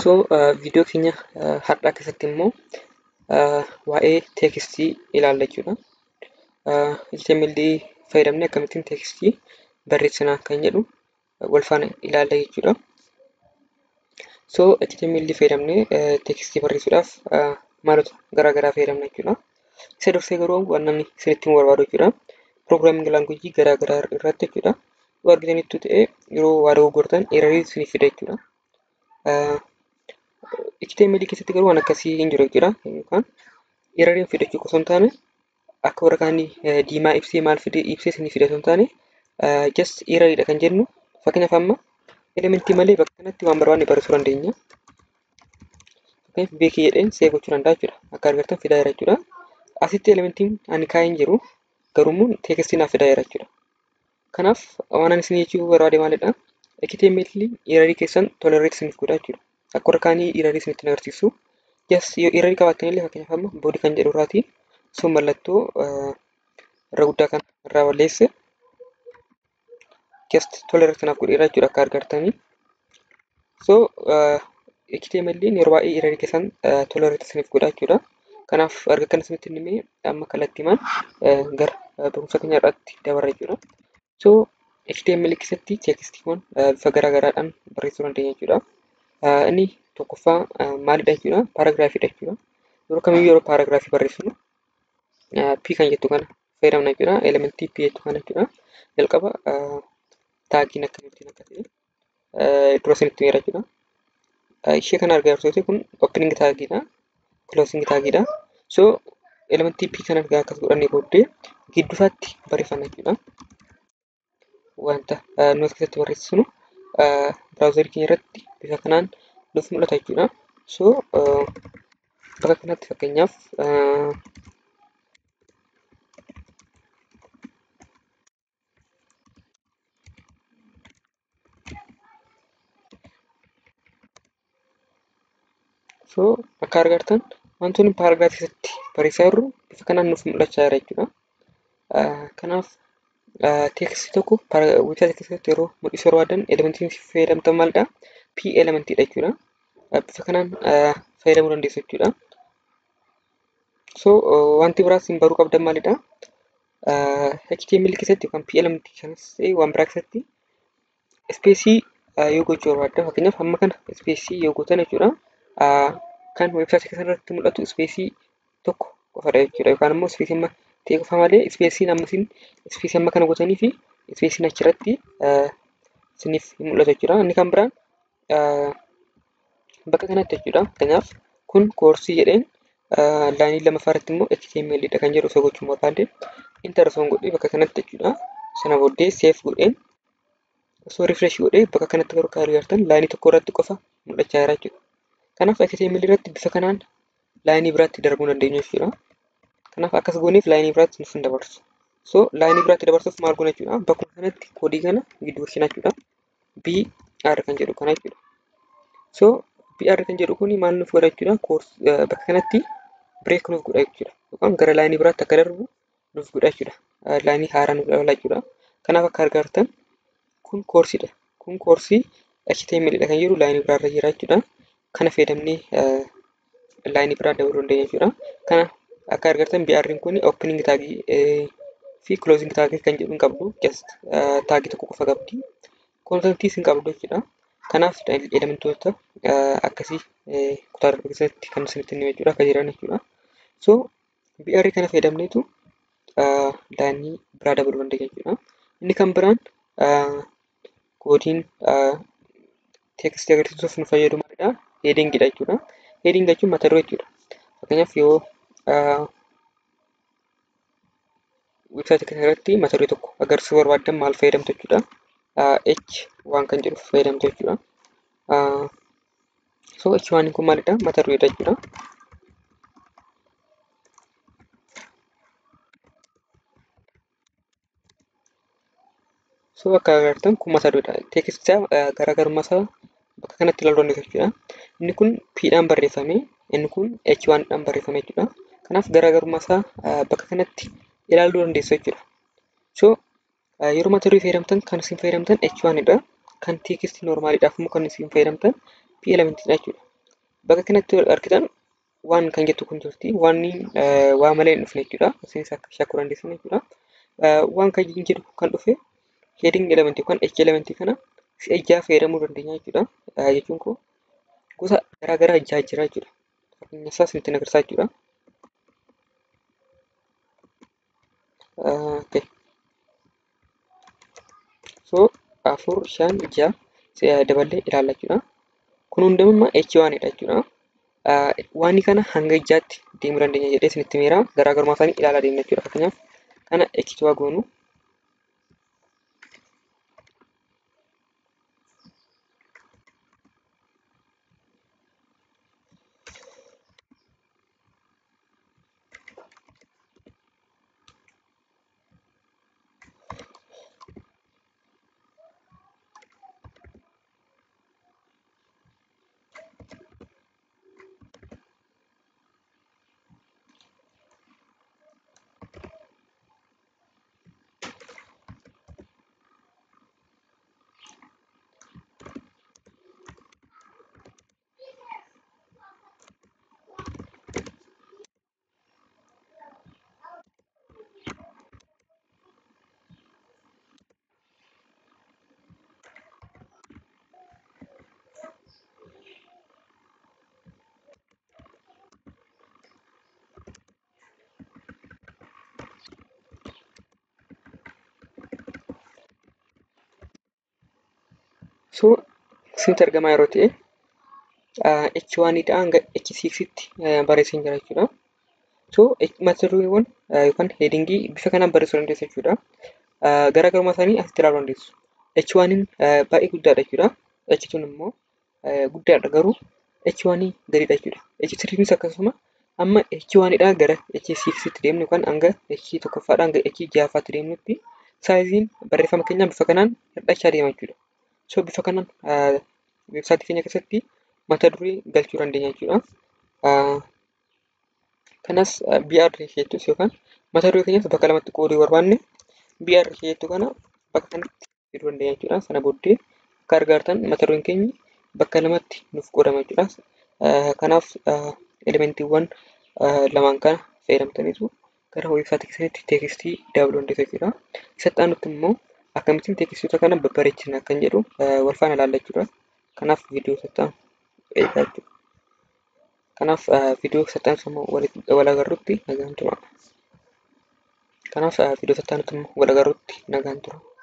So viidiyoo keenya har'aa keessatti immoo waa'ee teekstii ilaalla jechuudha. HTML fayyadamnee akkamittiin teekstii barreessina kan jedhu wal faana ilaalla jechuudha. So HTML fayyadamnee teekstii barreessuudhaaf maalota garaagaraa fayyadamna jechuudha. Isa dursee garuu waan namni isinitti himuu barbaadu jechuudha. Pirogiraaming laanguujii garaagaraa irratti jechuudha. Yoo argitanitti ta'e yeroo waa dogoggortan erarii isiniif fida jechuudha. HTML keessatti garuu waan akkasii hin jiru jechuudha. Yookaan erariin fidachuu osoo hin taane akka warra kaanii diimaa ibsee maal fide ibsee isinii fida osoo hin taane just erariidha kan jennu fakkeenyaaf amma elementii malee bakka kanatti waan barbaanne barreessuu dandeenya. Fakkeenyaaf beekii jedheen see gochuu danda'a jechuudha. Akka argattan fidaa jira jechuudha. Asitti elementiin ani kaa'ee hin jiru garuu teekstii naaf fidaa jira jechuudha. Kanaaf waan ani isin jechuu barbaade maalidha? HTML erarii keessan tolereet isiniif godha jechuudha. Akka warra kaanii erarii isinitti agarsiisu. Just yoo erarii qabaattan illee fakkeenyaaf amma boodii kan jedhu irraati sun mallattoo irra guddaa kan irraa balleesse just tolereet kanaaf godheera jechuudha akka argartanii. So HTML yeroo baay'ee erarii keessan tolereet isiniif godha jechuudha. Kanaaf erga kana isinitti himee amma kallattiimaan gara barumsa keenya irratti dabarra jechuudha. So HTML keessatti teekstiiwwan bifa garaagaraadhaan barreessuu dandeenya jechuudha. Inni tokkoffaa maalidha jechuudha? Paaragiraafiidha jechuudha. Yeroo kamiyyuu yeroo paaragiraafii barreessinu P kan jettu kana fayyadamna jechuudha. Elementii P jettu kana jechuudha. Jalqaba taagiin akkamittiin akka ta'e dura isinitti himera jechuudha. Ishee kana argaa jirtu kun opening taagiidha. Closing taagiidha. So elementii P kana argaa akkas godhannee booddee gidduusaatti barreeffanna jechuudha. Wanta nuti keessatti barreessinu biraawuzarii keenya irratti bifa kanaan nuuf mul'ata jechuudha. So bakka kanatti fakkeenyaaf So akka argartan wantoonni paaragiraafii keessatti barreessaa jirru bifa kanaan nuuf mul'achaa jira jechuudha. Kanaaf teekstii tokko weebsaayitii keessatti yeroo mul'isuu barbaadan elementiin fayyadamtan maalidha? P elementiidha jechuudha. Bifa kanaan fayyadamuu dandeessu jechuudha. So wanti biraas hin baruu qabdan maalidha? HTML keessatti yookaan P elementii kanas ta'e waan biraa keessatti ispeesii yoo gochuu barbaaddan fakkeenyaaf amma kana ispeesii yoo gootan jechuudha. Kan weebsaayitii keessan irratti mul'atu ispeesii tokko qofadha jechuudha. Yookaan immoo ispeesii amma ta'e qofa malee ispeesiin amma isin ispeesii amma kana gootanii fi ispeesiin achirratti isiniif hin mul'atu jechuudha. Inni kan biraan bakka kanatti jechuudha. Fakkeenyaaf kun koorsii jedheen laayinii lammaffaa irratti immoo HTML dha kan jedhu osoo gochuu barbaade intar osoo godhee bakka kanatti jechuudha. Sana booddee seef godheen osoo rifresh godhee bakka kanatti garuu kan argartan laayinii tokko irratti qofa mul'achaa jira jechuudha. Kanaaf HTML irratti bifa kanaan laayinii biraatti darbuu dandeenya jechuudha. Kanaaf akkas gooneef laayinii biraatti nuuf hin dabarsu. So laayinii biraatti dabarsuuf maal goona jechuudha. Bakkuma kanatti koodii kana gidduu isheen jechuudha. BR kan jedhu kana jechuudha. So BR kan jedhu kuni maal nuuf godha jechuudha. Bakka kanatti bireek nuuf godha jechuudha. Yookaan gara laayinii biraatti akka darbu nuuf godha jechuudha. Laayinii haaraa nuuf dabala jechuudha. Kanaaf akka argartan kun koorsiidha. Kun koorsii HTML dha kan jedhu laayinii biraarra jira jechuudha. Kana fayyadamnee laayinii biraa dabaluu dandeenya jechuudha. Kana akka argartan BR'n kun opening taagii fi closing taagii kan jedhu hin qabdu. Just taagii tokko qofa qabdi. Kontentii hin qabdu jechuudha. Kanaaf elementoota akkasii kutaa darbe keessatti kan isinitti himee jechuudha akka jiran jechuudha. So BR kana fayyadamneetu laayinii biraa dabaluu dandeenya jechuudha. Inni kan biraan koodiin teekstii agarsiisuuf nu fayyadu maalidha? Heedingidha jechuudha. Heeding jechuun mata duree jechuudha. Fakkeenyaaf yoo weebsaayitii kana irratti mata duree tokko agarsiisuu barbaaddan maal fayyadamtu jechuudha. H waan kan jedhu fayyadamtu jechuudha. So H waan kun maalidha? Mata dureedha jechuudha. So akka agartan kun mata dureedha. Teekstii garaagarummaa isaa bakka kanatti ilaaluu dandeessu jechuudha. Inni kun P dhaan barreeffame, inni kun H waan dhaan barreeffame jechuudha. Kanaaf garaagarummaa isaa bakka kanatti ilaaluu dandeessu jechuudha. So yeroo mata duree fayyadamtan kan isin fayyadamtan H1 dha. Kan teekstii normaaliidhaaf immoo kan isin fayyadamtan P11 dha jechuudha. Bakka kanatti argitan waan kan jettu kun jirti. Waanni waa malee hin dhufne jechuudha. Isinis akka shakkuu dandeessan jechuudha. Waan kan jedhu kan dhufe heading element yookaan h element kana si'a jaha fayyadamuu dandeenya jechuudha. Jechuun kun gosa garaagaraa jaha jira jechuudha. Fakkeenya isaa isinitti agarsiisaa jechuudha. Okay. So afur shan jaha daballee ilaalla jechuudha. Kun hundummaa H1 dha jechuudha. Waanni kana hanga ijaatti deemuu dandeenya jedhee isinitti meera garaagarummaa isaanii ilaalaa deemna jechuudha. Fakkeenyaaf kana H2 goonu So isinitti argamaa yeroo ta'e H1 dha hanga H6 tti barreessan jira jechuudha. So mata dureewwan yookaan headingii bifa kanaan barreessuu dandeessu jechuudha. Garaagarummaa isaanii asitti ilaaluu dandeessu. H1 baay'ee guddaadha jechuudha. H2 immoo guddaadha garuu H1 gadiidha jechuudha. H3 akkasuma amma H1 dha gara H6 tti deemnu yookaan hanga H tokkoffaadha hanga H jahaffaatti deemnutti saayiziin barreeffama keenyaa bifa kanaan hir'achaa deema jechuudha. So bifa kanaan weebsaayitii keenya keessatti mata duree galchuu dandeenya jechuudha. Kanas BR jettus yookaan mata duree keenyas bakka lamatti qooduu barbaanne BR jettu kana bakka kanatti fiduu dandeenya jechuudha. Sana booddee akka argitan mata dureen keenya bakka lamatti nuuf qoodama jechuudha. Kanaaf elementiiwwan lamaan kana fayyadamtaniitu gara weebsaayitii keessatti teeksistii dabaluu dandeessu jechuudha. Isatti aanutti immoo akkamittiin teeksistoota kana babbareechina kan jedhu wal faana ilaalla jechuudha. Kanaaf viidiyoo sattaan eegaa jechuudha. Kanaaf viidiyoo sattaan immoo wal agarrutti nagaan tura. Kanaaf viidiyoo sattaan immoo wal agarrutti nagaan tura.